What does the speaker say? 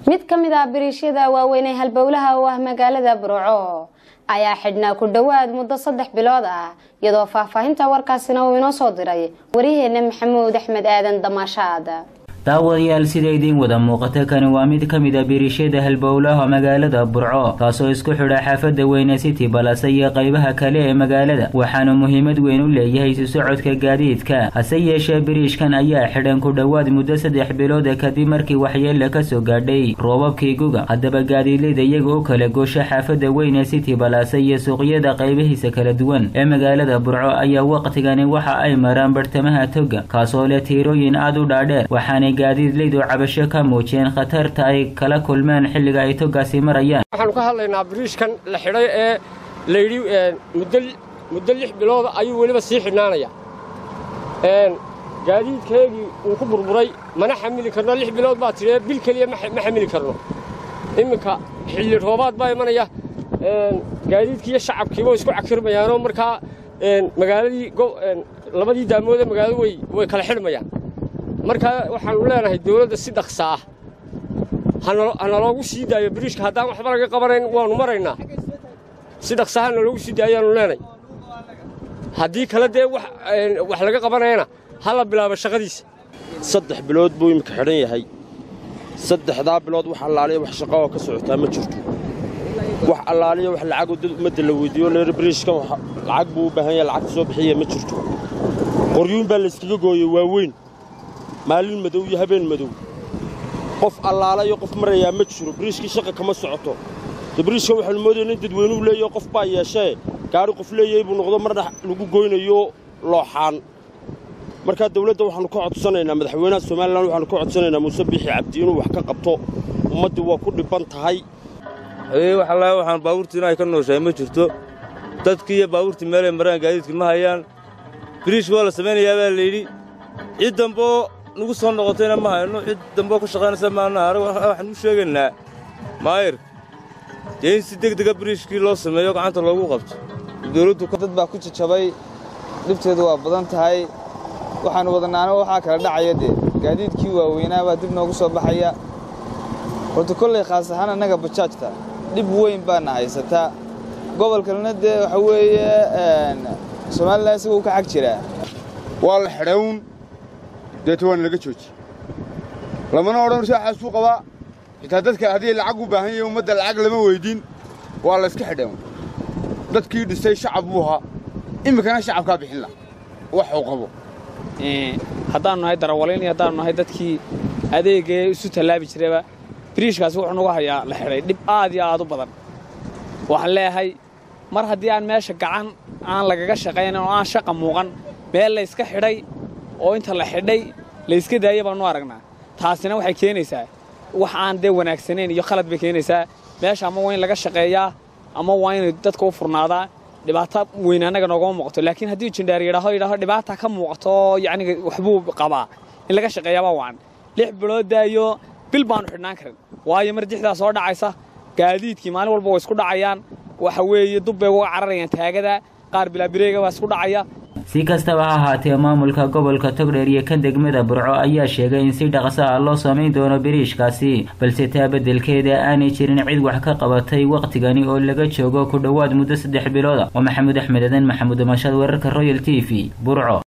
mid ka mid ah biriishyada waaweyn ee halbowlaha u ah magaalada burco ayaa xidhnaa ku dhowaad muddo saddex bilood ah iyadoo faahfaahinta warkaasina uu inoo soo diray waryaheena maxamuud axmed aadan damaashaad daawadayaal sida idiin wada muuqata kani waa mid ka mid a biriishyada halbowlaha magaalada burco kaasoo isku xidha xaafada weyne city balase iyo qaybaha kale ee magaalada waxaana muhiimad weyn u leeyahay isu socodka gaadiidka hase yeeshee biriishkan ayaa xidhan ku dhowaad muddo saddex bilooda kadib markii waxyeella kasoo gaadhay roobabkii guga haddaba gaadiidleyda iyaga u kala goosha xaafada weyne city balase iyo suuqyada qaybihiisa kala duwan ee magaalada burco ayaa waqtigani waxa ay maraan bartamaha toga kaasoo leh tiirooyin aada u dhaadheer waxaana gaadiidleydu cabasho ka muujiyeen khatarta ay kala kulmeen xilliga ay togaasi marayaan waxaanu ka hadlaynaa biriishkan la xidhay ee layidhi muddo lix bilooda ayuu weliba sii xidhnaanaya gaadiidkeegii uu ku burburay mana xamili karno lix bilood baa tidhee bil keliya ma xamili karno imminka xilli roobaad baa imanaya gaadiidkiiyo shacabkiiba isku cakirmayaanoo markaa magaaladii labadii daamoodee magaaladu way kala xidhmayaan markaa waxaannu leenahay dawladda si dhaqsa ah hanaloogu sii daayo biriishka haddaan waxba laga qabanayn waannu maraynaa si dhaqsa ha naloogu sii daayo ayaannu leenahay haddii kale dee wax laga qabanayana ha la bilaabo shaqadiisa saddex bilood buu iminka xidhan yahay saddexdaa bilood wax allaaliya wax shaqaoo ka socotaa ma jirto wax allaaliya wax lacagoo dad ummadda la weyddiiyo leer biriishkan lacag buu u baahan yahay lacagta soo bixiya ma jirto qoryuun baa layskaga gooyey waaweyn maalin madow iyo habeen madow qof allaalayo qof marayaa ma jiro biriishkii shaqa kama socoto de biriishka waxaanu moodayna in dadweynuhu leeyaho qof baa yeeshee gaari qof leeyahay buu noqdo mar dhex lagu goynayo looxaan markaa dawladda waxaannu ka codsanaynaa madaxweynaha somalilan waxaanu ka codsanaynaa muuse biixi cabdi inuu wax ka qabto ummaddii waa ku dhibban tahay waxallaa waxaan baabuurtii in ay ka nooshahay ma jirto dadkii iyo baabuurtii meelay maraan gaadiidkii ma hayaan biriish waa la samaynayaa baa layidhi cid damboo nugu soo noqotayna ma hayno cid damboo ka shaqaynaysa maana waxaan u sheegaynaa maayirka dee in si degdega biriishkii loo sameeyo gacanta loogu qabto dad baa ku jajabay dhibteedu waa badan tahay waxaannu wadanaana waxaa kala dhacaya dee gaadiidkii waaweynaa baa dib noogu soo baxaya horta kollay khaas ahaan annaga bajaajta dhib weyn baana haysataa gobolkalena dee waxa weeye somalilan isagoo ka xag jiraa waa la xidhawn deeta waana laga jooji lamana odhan saaxaasuu qabaa xitaa dadka haddii lacag u baahan yahay ummadda lacag lama weyddiin waa la iska xidhawn dadkii dhisay shacab buu ahaa iminkana shacabkaa bixin lah waxuu qabo haddaannu nahay darawaliin iyo haddaannu nahay dadkii adeegee isu tallaabi jirayba biriishkaasi wuxuu nugu hayaa la xidhay dhib aad iyo aad u badan waxaan leeyahay mar haddii aan meesha gacan aan lagaga shaqaynan oo aan shaqa muuqan meel layska xidhay oo inta la xidhay layska daaya baannu aragnaa taasina waxay keenaysaa wax aan dee wanaagsanayn iyo khalad bay keenaysaa meesha ama waa in laga shaqeeyaa ama waa inay dadka u furnaadaa dhibaato weyn annaga noogama muuqato laakiin haddii jindheer yidhaaho yidhaaho dhibaata ka muuqato yacniga waxbuu qabaa in laga shaqeeyaabaa wacan lix bilood daayo bil baannu xidhnaan karin waayo mar dixdaa soo dhacaysa gaadiidkii maalin walba way isku dhacayaan waxa weeye dub bay uga cararayaan taagada qaar bilaabireega baa isku dhacaya si kastaba ha ahaatee maamulka gobolka togdheer iyo kan degmada burco ayaa sheegay in si dhaqso ah loo samayn doono biriishkaasi balse taa beddelkeeda aanay jirin cid wax ka qabatay wakhtigani oo laga joogo ku dhowaad muddo saddex bilooda waa maxamuud axmed adan maxamuud damashad wararka royal t v burco